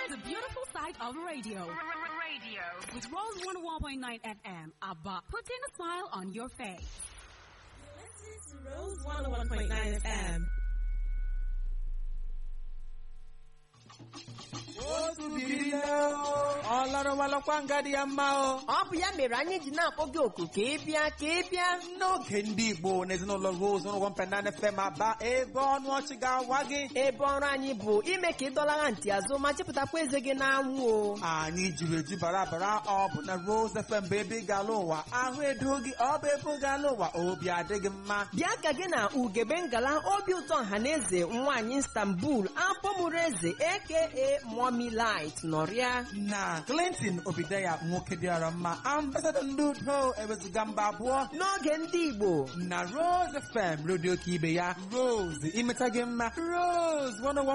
the beautiful side of radio. Radio. With Rose 101.9 FM, ABBA, putting a smile on your face. Rose 101.9 FM. otu biri ọ lọrọwalọkwa nga dị ya mma o ọ bụ ya mere anyị ji na-akpọ gị oku ka ị bịa ka ị bịa n'oge ndị igbo na ezinụlọ rose ụlọ mpenana fm aba ebe ọnụ ọchị ga-awa gị ebe ọrụ anyị bụ ime ka ị dọlara ntị azụ ma chepụtakwa eze gị n'anwụ o anyị jiri eju bara bara ọ bụ na rose fm bụ ebe ị ga-ala ụwa ahụ edo gị ọ bụ ebe ị ga-ala ụwa obi adịghị mma bịa ka gị na ugebe ngala obi ụtọ ọhaneze nwaanyị istanbul afọmụrụ eze aka mommy light nọrịa na clinton obideya nwoke dịara mma ambasadọ ndị udo ewezuga mba abụọ n'oge ndị igbo na rose fm redio ka ibe ya rose imeta gị mma rose 101